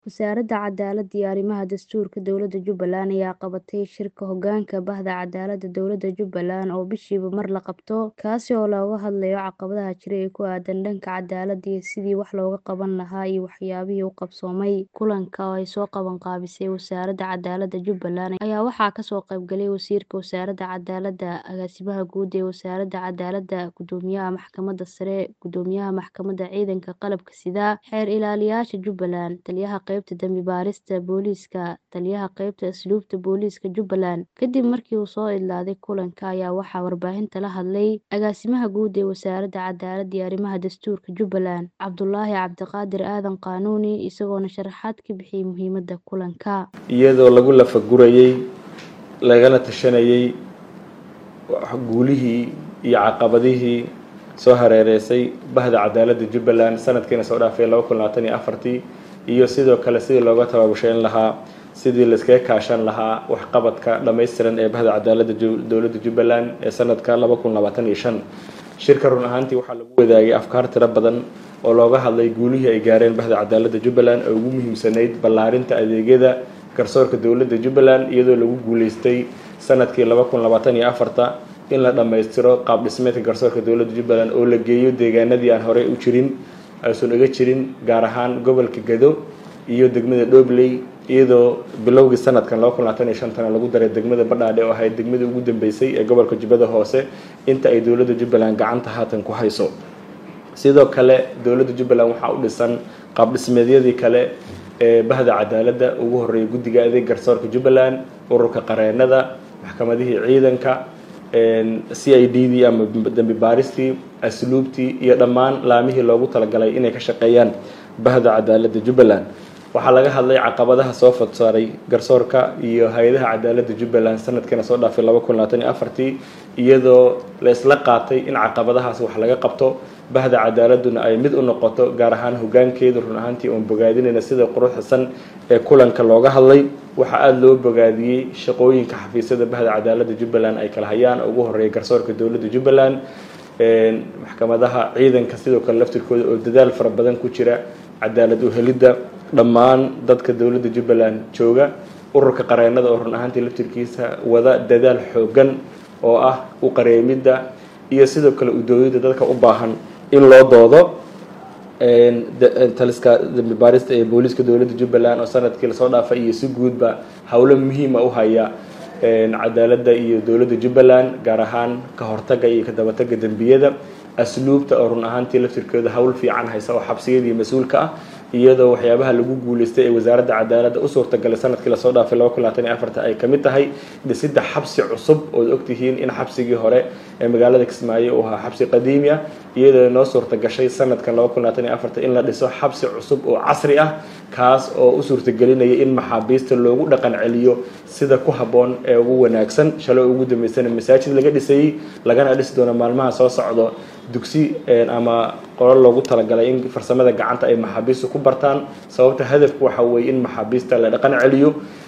Wasaaradda Cadaaladda iyo Arrimaha Dastuurka Dowladda Jubbaland ayaa qabatay shirka hoggaanka Bahda Cadaaladda Dowladda Jubbaland oo bishiiba mar la qabto, kaasi oo looga hadlayo caqabadaha jira ee ku aaddan dhanka cadaaladda iyo sidii wax looga qaban lahaa iyo waxyaabihii u qabsoomay. Kulanka oo ay soo qaban qaabisay Wasaaradda Cadaaladda Jubbaland ayaa waxaa ka soo qayb galay Wasiirka Wasaaradda Cadaaladda, Agaasimaha Guud ee Wasaaradda Cadaaladda, Guddoomiyaha Maxkamadda Sare, Guddoomiyaha Maxkamadda Ciidanka Qalabka Sida, Xeer Ilaaliyayaasha Jubbaland, Taliyaha Qaybta Dambi-baarista Booliiska, Taliyaha Qaybta Asluubta Booliiska Jubbaland. Kadib markii uu soo idlaaday kulanka ayaa waxaa warbaahinta la hadlay Agaasimaha Guud ee Wasaaradda Cadaaladda iyo Arrimaha Dastuurka Jubbaland, Cabdulaahi Cabdiqaadir Aadan Qaanuuni, isagoona sharaxaad ka bixiyay muhiimadda kulanka. iyadoo lagu lafagurayay lagala tashanayay guulihii iyo caqabadihii soo hareereysay bahda cadaaladda Jubbaland sanadkiina soo dhaafay laba kun labaatan iyo afartii iyo sidoo kale sidii looga tabaabushayn lahaa sidii layskaga kaashan lahaa waxqabadka dhammaystiran ee bahda cadaaladda dowladda Jubbaland ee sanadka laba kun labaatan iyo shan shirka run ahaantii waxaa lagu wadaagay afkaar tiro badan oo looga hadlay guulihii ay gaareen bahda cadaaladda Jubbaland oo ugu muhiimsanayd ballaarinta adeegyada garsoorka dowladda Jubbaland iyadoo lagu guuleystay sanadkii laba kun labaatan iyo afarta in la dhammaystiro qaab dhismeedka garsoorka dowladda Jubbaland oo la geeyo deegaanadii aan horey u jirin aysan uga jirin gaar ahaan gobolka Gado iyo degmada Dhobley iyadoo bilowgii sanadkan laba kun labaatan iyo shantana lagu daray degmada Badhaadhe oo ahayd degmadii ugu dambeysay ee gobolka Jubbada Hoose inta ay dowladda Jubbaland gacanta haatan ku hayso sidoo kale dowladda Jubbaland waxaa u dhisan qaab dhismeedyadii kale ee bahda cadaaladda ugu horeeyay guddiga adeeg garsoorka Jubbaland ururka qareenada maxkamadihii ciidanka c i d dii ama dambi baaristii asluubtii iyo dhammaan laamihii loogu talagalay inay ka shaqeeyaan bahda cadaaladda Jubbaland waxaa laga hadlay caqabadaha soo fadsaaray garsoorka iyo hay-adaha cadaaladda Jubbaland sanadkiina soo dhaafay laba kun labaatan iyo afartii iyadoo la isla qaatay in caqabadahaas wax laga qabto bahda cadaaladduna ay mid u noqoto gaar ahaan hoggaankeedu run ahaantii oon bogaadinayna sida quruxsan ee kulanka looga hadlay waxaa aada loo bogaadiyey shaqooyinka xafiisyada bahda cadaaladda Jubbaland ay kala hayaan ugu horeeya garsoorka dowladda Jubbaland maxkamadaha ciidanka sidoo kale laftirkooda oo dadaal fara badan ku jira cadaalad u helidda dhammaan dadka dowladda Jubbaland jooga ururka qareenada oo run ahaantii laftirkiisa wada dadaal xoogan oo ah u qareemidda iyo sidoo kale u doodida dadka u baahan in loo doodo taliska dambi baarista ee booliiska dowladda Jubbaland oo sanadkii lasoo dhaafay iyo si guudba howlo muhiima u haya cadaaladda iyo dowladda Jubbaland gaar ahaan ka hortagga iyo ka dabatagga dembiyada asluubta oo run ahaantii laftirkeeda hawl fiican haysa oo xabsiyadii mas-uulka ah iyadoo waxyaabaha lagu guuleystay ee wasaaradda cadaaladda u suurtagalay sanadkii lasoo dhaafay laba kun labaatan iyo afarta ay ka mid tahay dhisidda xabsi cusub ood ogtihiin in xabsigii hore ee magaalada Kismaayo uu ahaa xabsi qadiimi ah iyadoo noo suurtagashay sanadkan laba kun labaatan iyo afarta in la dhiso xabsi cusub oo casri ah kaas oo u suurtagelinaya in maxaabiista loogu dhaqan celiyo sida ku habboon ee ugu wanaagsan shalay ugu dambeysana masaajid laga dhisayey lagana dhisi doono maalmaha soo socdo dugsi ama qolo loogu talagalay in farsamada gacanta ay maxaabiistu ku bartaan sababta hadafku waxa weeye in maxaabiista la dhaqan celiyo